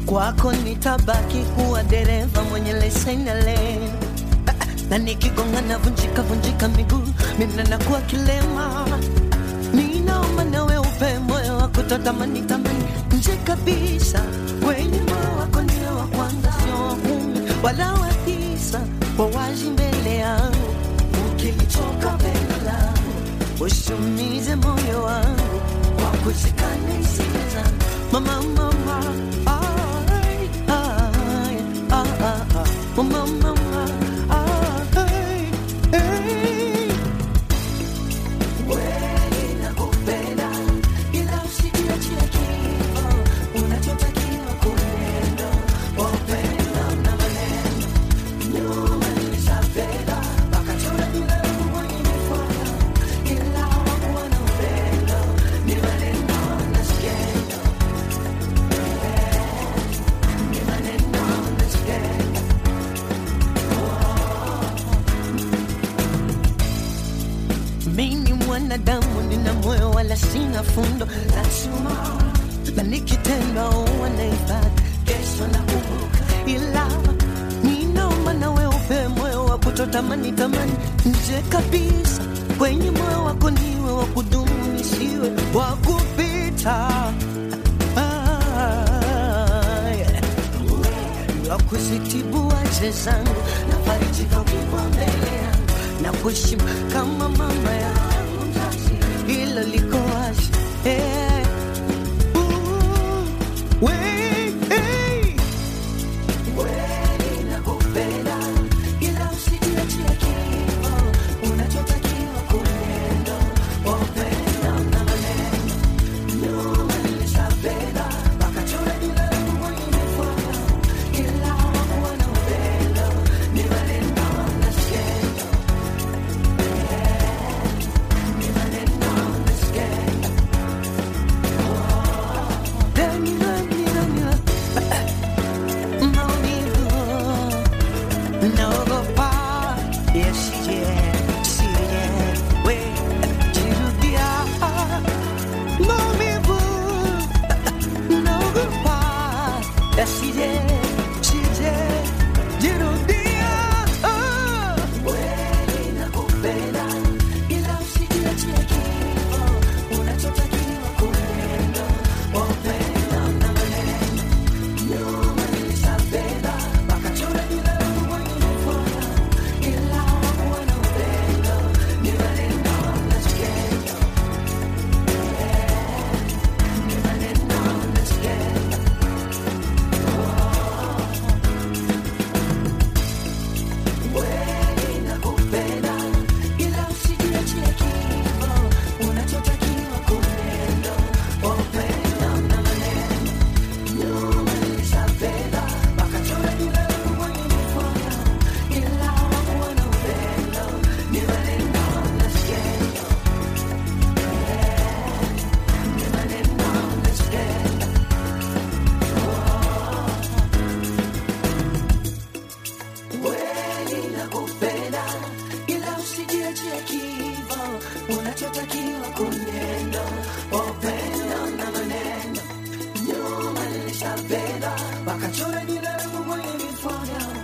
kwako nitabaki kuwa dereva mwenye leseni ya leni na nikigonga na vunjika vunjika miguu mimi nakuwa kilema ninaomba nawe upe moyo wa kutotamani tamani nje kabisa kwenye moyo wako niwe wa kwanza sio wa kumi wala wa tisa wawazi mbele yangu ukilichoka pendo langu usiumize moyo wangu kwa kushikana hisia zangu mama mama ai, ai, ah, ah, ah. mama mama ai, ai. Kweli nakupenda, ila usijiachie kifo. Unachotakiwa kunendo, upendo na maneno. Nyuma nilishapenda, wakachora jina langu kwenye mifuano. Ila hawakuwa na upendo, ni maneno na skendo. Ni maneno na skendo. Mimi mwanadamu nina moyo wala sina fundo la chuma, na nikitenda huwa nahifadhi kesho na kumbuka, ila ninaomba nawe upe moyo wa kutotamani tamani nje kabisa, kwenye moyo wako niwe wa kudumu, nisiwe wa kupita. Ah, yeah wa kuzitibu wache zangu na farijika ukiwa mbele yangu na kuheshimu kama mama yangu mzazi, hilo liko wazi eh. Ooh, we, hey. Kweli nakupenda, ila usijiachie kifo. Unachotakiwa kunendo, upendo na maneno. Nyuma nilishapenda, wakachora jina langu kwenye mifuano. Ila hawakuwa na upendo, ni maneno na skendo. Ni maneno na skendo. Dani, dani, dani, maumivu naogopa yasije sije we jirudia maumivu naogopa yasije sije jirudia kweli nakupenda ila usijiachie kifo unachotakiwa kunendo upendo na maneno nyuma nilishapenda wakachora jina langu kwenye mifuano ila hawakuwa na upendo ni maneno na skendo ni maneno na skendo kweli nakupenda ila usijiachie kifo unachotakiwa kunendo upendo na maneno nyuma nilishapenda wakachora jina langu kwenye mifuano ila hawakuwa na upendo ni maneno na skendo ni maneno na skendo kweli nakupenda ila usijiachie kifo unachotakiwa kunendo upendo na maneno nyuma nilishapenda wakachora jina langu kwenye mifuano